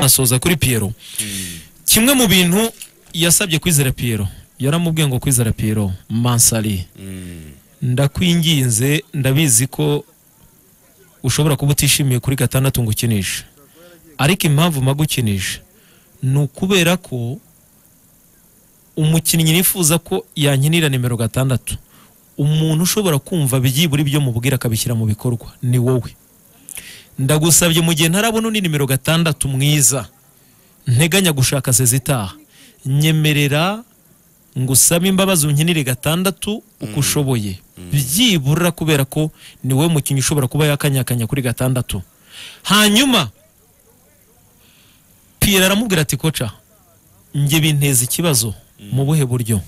asoza kuri Pierrot kimwe mu bintu yasabye kwizera Pierrot yaramubwiye ngo kwizera Pierrot Mansari ndakwinginze ndabizi ko ushobora kuba utishimiye kuri gatandatu ngo ukinishe ariko impamvu magukinisha ni ukubera ko umukinnyi nifuza ko yankinira nimero gatandatu umuntu ushobora kumva byibura ibyo mubwira akabishyira mu bikorwa ni wowe ndagusabye mu gihe ntarabona undi nimero gatandatu mwiza nteganya gushaka sezitaha nyemerera ngo usabe imbabazi unkinire gatandatu uko ushoboye byibura kubera ko ni wowe mukinnyi ushobora kuba yakanyakanya kuri gatandatu hanyuma piyera aramubwira ati koca njye binteza ikibazo mu buhe buryo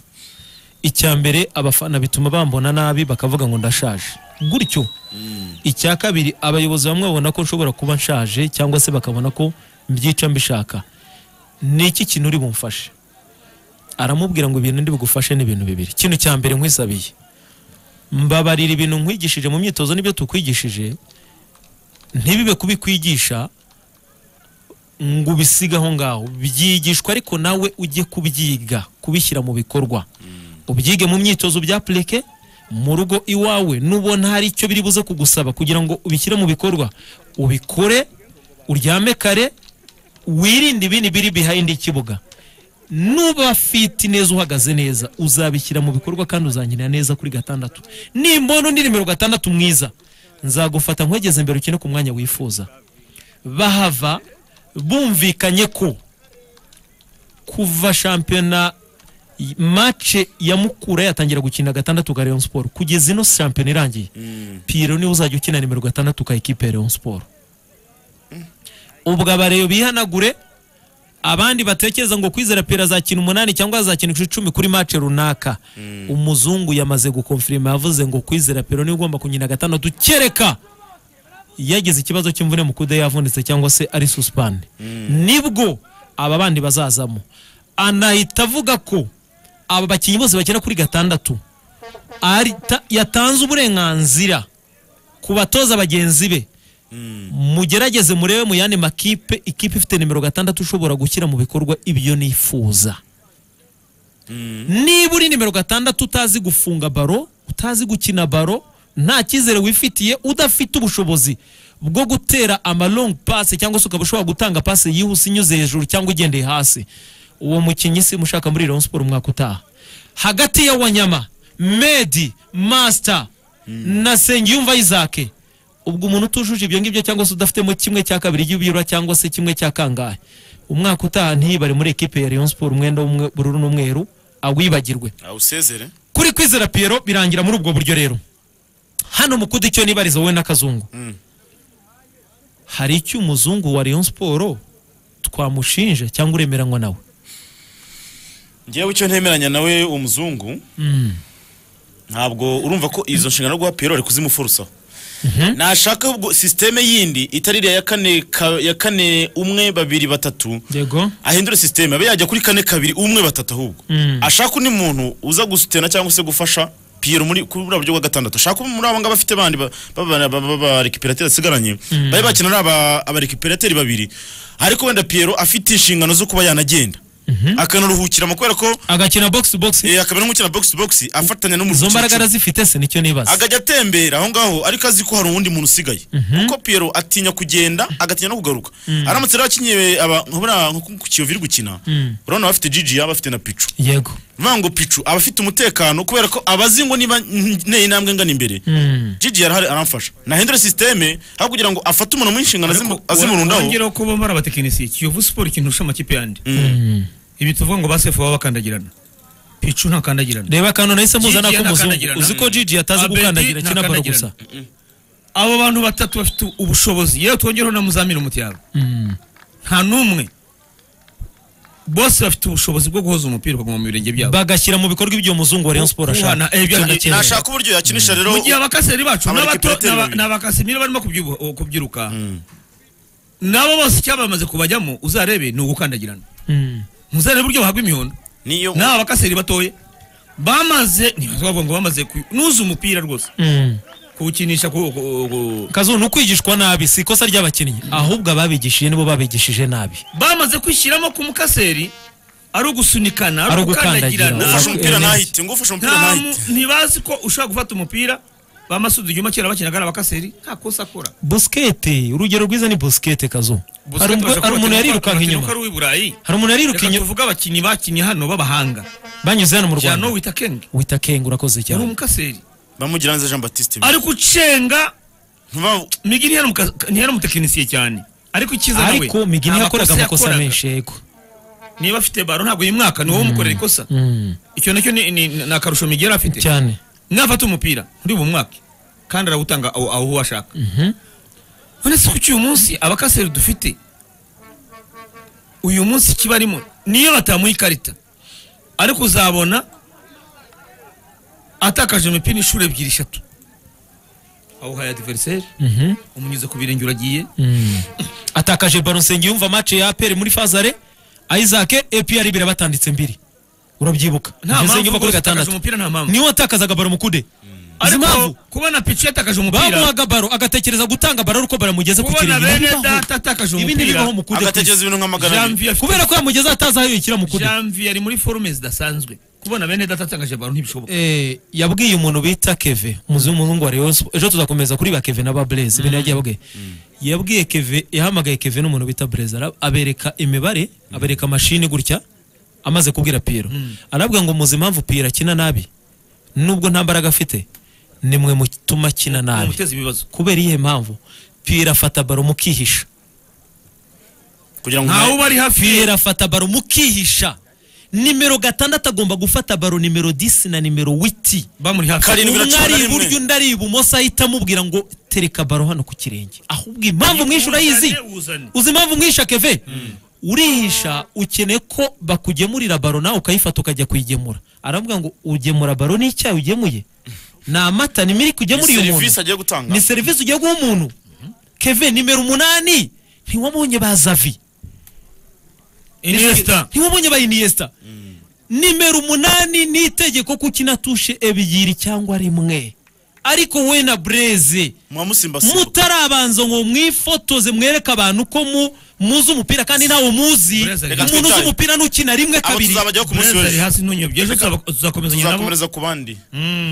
icya mbere abafana bituma bambona nabi bakavuga ngo ndashaje gutyo icya kabiri abayobozi bamwe babona ko nshobora kuba nshaje cyangwa se bakabona ko mbyica mbishaka ni iki kintu uri bumfashe aramubwira ngo ibintu ndi bugufashe ni ibintu bibiri ikintu cya mbere nkwisabiye mbabarira ibintu nkwigishije mu myitozo n'ibyo tukwigishije ntibibe kubikwigisha ngo ubisige aho ngaho byigishwa ariko nawe ujye kubyiga kubishyira mu bikorwa ubyige mu myitozo bya pureke mu rugo iwawe nubona hari icyo biri buze kugusaba kugira ngo ubishyire mu bikorwa ubikore uryame kare wirinde ibindi biri behind ikibuga nuba fiti neza uhagaze neza uzabishyira mu bikorwa kandi uzankinira neza kuri gatandatu nimbona undi nimero gatandatu mwiza nzagufata nkwegeze imbere ukine ku mwanya wifuza bahava bumvikanye ko kuva shampiyona mace ya mukura yatangira gukina gatandatu ka Rayon Sport kugeza ino shampiyona irangiye Pierrot niwe uzajya ukina nimero gatandatu ka ekipe ya Rayon Sport ubwo abareyo bihanagure abandi batekereza ngo kwizera pera azakina umunani cyangwa azakina icumi kuri mace runaka umuzungu yamaze gukonfirima yavuze ngo kwizera pera niwe ugomba kunyina gatandatu kereka yagize ikibazo cy'imvune mu kude yavunitse cyangwa se ari susipande nibwo aba bandi bazazamo anahita avuga ko aba bakinnyi bose bakina kuri gatandatu arita- yatanze uburenganzira ku batoza bagenzi be mugerageze murebe mu yandi makipe ikipe ifite nimero gatandatu ushobora gushyira mu bikorwa ibyo nifuza niba uri nimero gatandatu utazi gufunga baro utazi gukina baro nta cyizere wifitiye udafite ubushobozi bwo gutera amalongi pasi cyangwa se ukaba ushobora gutanga pasi yihuse inyuze hejuru cyangwa igendeye hasi uwo mukinnyi si mushaka muri Rayon Sport umwaka utaha hagati ya wanyama medi masita na sengiyumva isake ubwo umuntu utujuje ibyo ngibyo cyangwa se udafitemo kimwe cya kabiri y'ibiro cyangwa se kimwe cya kangahe umwaka utaha ntiyibare muri ekipe ya Rayon Sport umwenda w'ubururu n'umweru awibagirwe awusezere kuri kwizera piyero birangira muri ubwo buryo rero hano mukudu icyo nibariza wowe n'akazungu hari icyo umuzungu wa Rayon Sport twamushinja cyangwa uremeranywa nawe ngewe icyo ntemeranya nawe umuzungu ntabwo urumva ko izo nshingano guha piyero ari kuzimufurusaho nashaka ubwo sisiteme yindi itari iriya ya kane ka- ya kane umwe babiri batatu yego ahindure sisiteme abe yajya kuri kane kabiri umwe batatu ahubwo ashaka undi muntu uza gusutena cyangwa se gufasha piyero muri kuri buriya buryo bwa gatandatu ashaka muri abo ngabo afite bandi barekiperateri asigaranye bari bakina ari aba- abarekiperateri babiri ariko wenda piyero afite inshingano zo kuba yanagenda akanaruhukira mu kubera ko agakina box to box eh, akaba n'umukina box to box afatanya izo n'umukinnyi mbaraga arazifite se nicyo nibaza agajya atembera aho ngaho ariko azi ko hari uwundi muntu usigaye kuko piyero atinya kugenda agatinya no kugaruka aramutse rero akinyiye aba nka buriya nko ku kiyovu iri gukina urabona abafite jiji aba afite na picu yego bivuga ngo picu aba afite umutekano kubera ko aba azi ngo niba nteye intambwe ngana imbere jiji yarahari aramfasha nahindura sisiteme aho kugira ngo afate umuntu mu nshingano azimu- azimurundaho wongeraho ko bo ari abatekinisiye kiyovu siporo ikintu amakipe yandi ibi tuvuga ngo basefu baba bakandagirana picu ntakandagirana reba kantu nahise muzana Gigi k'umuzungu anakandagirana. uzi ko Gigi atazi Abedi gukandagira akina baro ntakandagirana. gusa abo bantu batatu bafite ubushobozi yewe twongereho na muzamini umutiyaro nta n'umwe bose bafite ubushobozi bwo guhoza umupira ukaguma mu birenge byabo bagashyira mu bikorwa ibyo umuzungu wa Rayon Sport Kuhana, ashaka eh, ibyo Cyane ari- cyane. nashaka uburyo yakinisha rero mu gihe abakaseri bacu Abarekipe n'abato- batari n'aba- babiri. n'abakasimiro barimo kubyibu- o, kubyiruka nabo bose icyabamaze kubajyamo uzarebe ni ugukandagirana Mm. ntuzarebe uburyo bahabwa imihondo niyo n'aba bakaseri batoya bamaze ntibavuga ngo bamaze ku- nuza umupira rwose Mm. ku kuwukinisha ku- ku- ku- kazu ni ukwigishwa nabi si ikosa ry'abakinnyi ahubwo ababigishije nibo babigishije nabi bamaze kwishyiramo ku mukaseri ari ugusunikana ari Ari ugukandagira. ugukandagirana ufashe Ah, umupira eh, ntahite ngo ufashe umupira nta mu- ntahite ntibazi ko ushobora gufata umupira bamasudi igihe kera bakinaga ari abakaseri nta kosa akora busikete urugero rwiza ni busikete kazu hari umwe- hari umuntu yarirukanka inyuma ari uw'i burayi hari umuntu yariruka reka inyuma tuvuge abakinnyi bakinnye hano b'abahanga banyuze hano mu rwanda jano wita kenge wita kenga urakoze yari cyane umukaseri bamugiranze Jean Baptiste ari gucenga Ntuba- migi ntiyari umuka- ntiyari umutekinisiye cyane ariko icyiza nawe ariko migini nta yakoraga amakosa yakoraga. menshi yego niba afite baro ntabwo uyu mwaka ni wowe umukorera ikosa Mm, icyo nacyo ni ni- ni akarusho migi yari afite cyane mwafata umupira muri ubu mwaka kandi arawutanga aho aho washaka Mhm. none se kuki uyu munsi abakaseri dufite uyu munsi kiba arimo niyo batamuha ikarita ariko uzabona atakaje imipira inshuro ebyiri eshatu awuhaye adiveriseri Mhm, umunyuze ku birenge uragiye mm. atakaje baronsenge yumva match ya aperi muri fazare isaac epr birabatanditse mbiri urabyibuka nta Ntizenge mpamvu uva kuri rwose atakaje gatandatu umupira nta mpamvu niwe watakazaga baro mukude izi ariko mpamvu kubona pici yatakaje umupira bamuhaga baro agatekereza gutanga baro ariko baramugeze ku kubona kirenge bene Ibibaho. data atakaje ibi ntibibaho umupira mukude agatekereza ibintu nk'amagana abiri. janvier afite kubera ko yamugeze atazi aho yishyira mukude janvier ari muri forume zidasanzwe kubona bene data atangaje baro ntibishoboka Eh, yabwiye umuntu bita keve umuzi w'umuhungu wa Rayon Sports ejo tuzakomeza kuri ba keve na ba blaze ibintu yagiye ababwiye yabwiye keve yahamagaye keve n'umuntu bita blaze ara- abereka imibare abereka mashini gutya amaze kubwira piro arabwira ngo muzi impamvu piro akina nabi nubwo nta mbaraga afite ni mwe mutuma akina nabi umuteza ibibazo kubera iyihe mpamvu piro afata baro mukihisha kugira ngo ntawe uba ari hafi ye piro afata baro mukihisha nimero gatandatu agomba gufata baro nimero 10 na nimero witi bamuri hafi Karindwi na umwe cumi na ari rimwe. iburyo undi ari ibumoso ahita amubwira ngo tereka baro hano ku kirenge ahubwo impamvu mwinshi urayizi Uzane, uzane. uzi impamvu mwisha keve urihisha ukeneye ko bakugemurira baro nawe ukayifata ukajya kuyigemura aravuga ngo ugemura baro ni icyayi ugemuye ni amata ni miliki ni ugemuriye umuntu serivisi agiye gutanga ni serivisi ugiye guha umuntu keve nimero umunani ntiwabonye ba zavi iniesta ntiwabonye ba iniyesita nimero umunani ni itegeko ko ukina tushe ebyiri cyangwa rimwe ariko we na bureze muba musimbasimbwa mutarabanza ngo mwifotoze mwereke abantu ko mu- muzi umupira kandi ntawe muzi Bureze ari umuntu uzi twitaye. umupira n'ukina rimwe abo kabiri tuzabajyaho ku munsi Perez ari w'ejo hasi ntunyobye ejo tuzaba- tuzakomezanya nabo tuzakomereza ku bandi Mm.